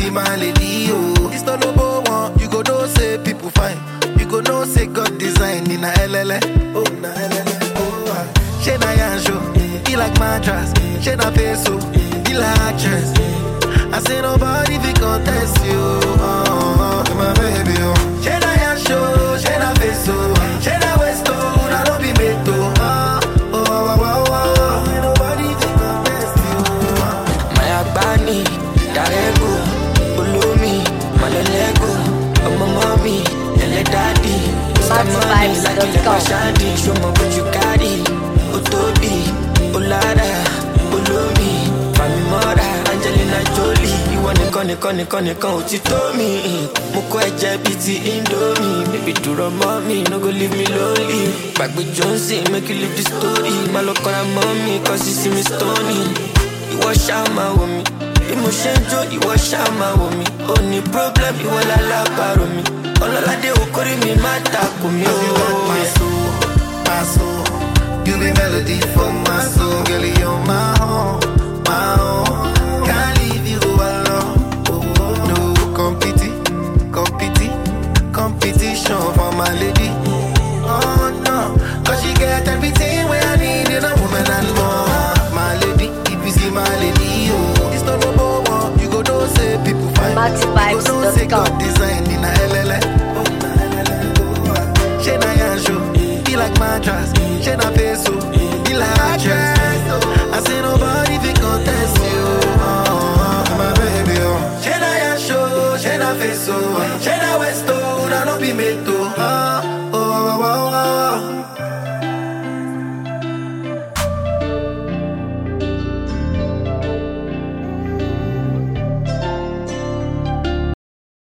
see my lady, oh. It's not number one, you go know say people fine. You go know say God design in a LLA. Oh, na LLA. Oh, ah. She na yanjo, he like mattress. She na peso, he like actress. I say nobody fi contest you. Oh, oh, my baby, oh. She na yanjo, she na peso, she na westo, na no be meto. Oh, oh, oh, oh, oh. Ain't nobody fi contest you. Oh. Maya Bani, Darego, Ulumi, Malolego, Ọmọ mọ́mí, ẹlẹ́ dádì, Mr. Money, Lákìlẹ̀ Pàṣádì, Ṣọmọ bójú kárì, ó tóbi, ó lára, olómi, Fàmì mọ́ra, Angelina Jolie, ìwọ nìkan nìkan nìkan nìkan ò ti tó mi. Mo kọ́ ẹ̀jẹ̀ bíi ti Indomie, bébí dúró mọ́ mi, no go leave me lonely. Gbàgbé Johnson, make you leave the story, má lọ kọ́ra mọ́ mi, kọ́ sí sí mi stony ìwọ ṣáà máa wò mí bí mo ṣe ń jó ìwọ ṣáà máa wò mí ó ní problem ìwọ lálábàárò mi ọlọ́ládé okòrí mi má takò mí Cause you got my ó. soul, my soul. You be melody for my soul, girl. You're my own, my own. Can't leave you alone. No competi, competi, competition for my lady. Oh no, cause she get everything where I need in a woman and more. My lady, if you see my lady, oh, it's not number one. You go know say people find. You go know say God design in a LLA. Oh, na LLA. Oh, ah. She na yanjo, he like mattress. She na peso, he like actress. I say nobody fi contest you. Oh, my baby, oh. She na yanjo, she na peso, she na westo, na no be meto.